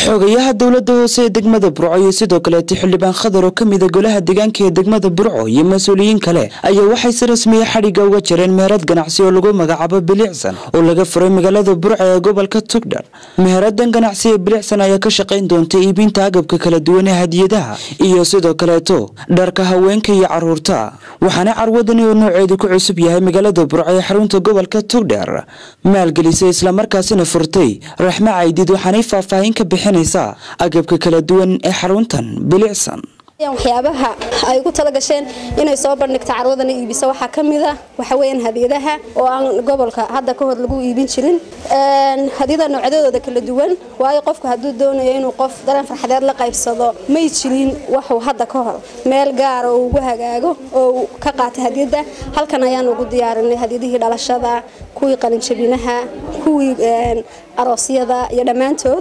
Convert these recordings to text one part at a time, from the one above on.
xogayaha dowlada hoose ee degmada burco iyo sidoo kaleeta xildhibaan khadar oo kamida golaha deegaanka ee degmada burco iyo mas-uuliyiin kale ayaa waxay si rasmiya xadhigga uga jareen meherad ganacsi oo lagu magacaabo bilicsan oo laga furay magaalada burco ee gobolka tugdhar meheradan ganacsi ee bilicsan ayaa ka shaqayn doonta iibinta agabka kala duwan ee hadiyadaha iyo sidoo kaleeto dharka haweenka iyo caruurta waxaana carwadani oo nooceedu ku cusub yahay magaalada burco ee xarunta gobolka tugdhar maalgelisay islamarkaasina furtay raxmo caydid waxaanay faahfaahin ka bixinaysaa agabka kala duwan ee xaruntan bilicsan waxyaabaha ay ugu tala gasheen inay soo bandhigta carwadana iibisa waxaa ka mid a waxaweyaan hadiyadaha oo aan gobolka hadda ka hor lagu iibin jirin hadiyada noocyadooda kala duwan waayo qofku hadduu doonayo inuu qof dareen farxadeed la qaybsado may jirin waxuu hadda ka hor meel gaara oo ugu hagaago oo ka qaata hadiyada halkan ayaan ugu diyaarinay hadiyadihii dhalashada kuwii qalinjabinaha kuwii aroosyada iyo dhammaantood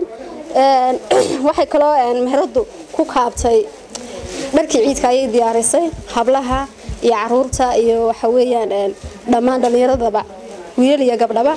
waxay kaloo meheradu ku kaabtay dharkii ciidka ayay diyaarisay hablaha iyo caruurta iyo waxaweyaan dhammaan dhallinyaradaba wiilal iyo gabdhaba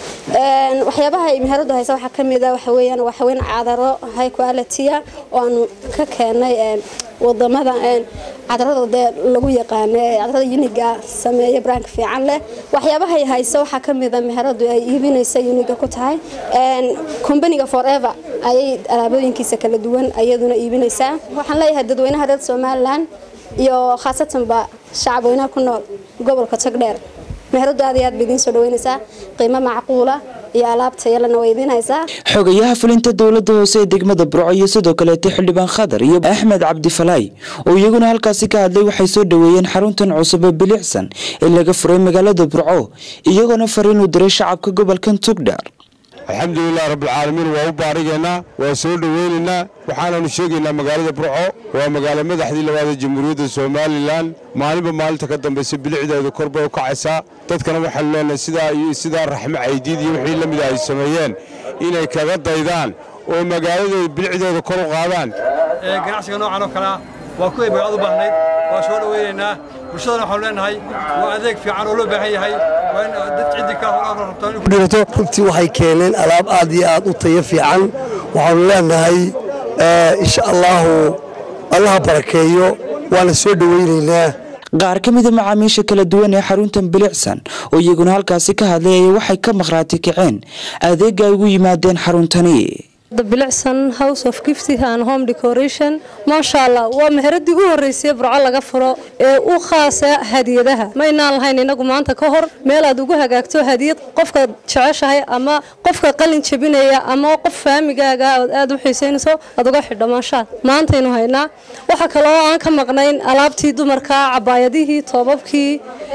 waxyaabaha ay meheradu haysa waxaa kamida waxaweyaan waxaweyn cadaro high qualitya oo aanu ka keenay wadamada cadarada dee lagu yaqaano ee cadarada uniga sameeya brank fiican leh waxyaabahay haysa waxaa kamida meheradu ay iibinaysa uniga ku tahay combaniga forever ayay alaabooyinkiisa kala duwan ayaduna iibinaysaa waxaan leeyahay dadweynaha reer somalilan iyo khaasatanba shacabweynaha ku nool gobolka tagdheer meheradu aad iyo aad ba idiin soo dhaweynaysaa qiimo macquula iyo alaabta yalana way idiin haysaa xogayaha fulinta dowlada hoose ee degmada burco iyo sidoo kaleeta xildhibaan khadar iyo axmed cabdifalaay oo iyaguna halkaasi ka hadlay waxay soo dhaweeyeen xaruntan cusub ee bilicsan ee laga furay magaalada burco iyagoona fariin u diray shacabka gobolkan tugdhar alxamdulilah rabbilcaalamiin waa u baarigaynaa waa soo dhoweynaynaa waxaananu sheegaynaa magaalada burco waa magaalo madaxdii labaad ee jamhuuriyadda somalilan maalinba maalinta ka dambaysa bilicdeedu kor bay u kacaysaa dadkana waxaanu leenahay sidaa iyo sidaa raxmo caydiid iyo wixii la mida ay sameeyeen inay kaga daydaan oo magaaladooda bilicdeeda kor u qaadaan ganacsiga noocan oo kalea waa kuway magaalada u baahnayd waa soo dhoweynaynaa bulshadana waxaanu leenahay waa adeeg fiican oo loo baahan yahay waa in dad ciddii ka hor rabto runtii waxay keeneen alaab aad iyo aad u tayo fiican waxaanu leenahay insha allaahu allaha barakeeyo waana soo dhoweynaynaa qaar ka mida macaamiisha kala duwan ee xaruntan bilicsan oo iyaguna halkaasi ka hadlay ay waxay ka maqhraati kaceen adeega ay ugu yimaadeen xaruntani bilicsan house of gifty and home decoration maasha allah waa meheradii u horeysay burco laga furo ee u khaasa hadiyadaha maynaan lahayn inagu maanta ka hor meel aad ugu hagaagto hadiyad qofka jeceshahay ama qofka qalin jabinaya ama qof faamigaaga ood aad u xiisaynayso aad uga xidho maashaad maantaynu haynaa waxaa kaloo aan ka maqnayn alaabtii dumarka cabaayadihii toobabkii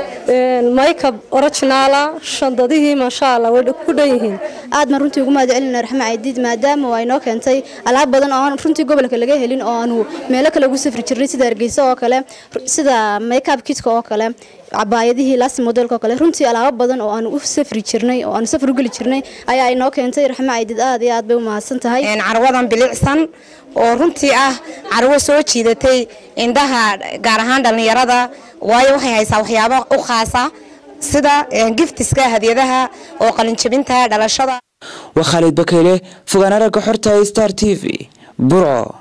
maykab originaala shandadihii maasha allah way ku dhan yihiin aad ma runtii ugu mahadcelina raxmo caydiid maadaama waa inoo keentay alaab badan oo aan runtii gobolka laga helin oo aanu meelo kale ugu safri jirnay sida hargeysa oo kale sida makeup kitka oo kale cabaayadihii laasi modelka oo kale runtii alaabo badan oo aanu u safri jirnay oo aanu safar u geli jirnay ayaa inoo keentay raxmo caydiid aad iyo aad bay u mahadsan tahay carwadan bilicsan oo runtii ah carwo soo jiidatay indhaha gaar ahaan dhallinyarada waayo waxay haysaa waxyaabo u khaasa sida giftiska hadiyadaha oo qalinjabinta dhalashada waa khaalid bakeyle fogaan aragga xorta star t v burco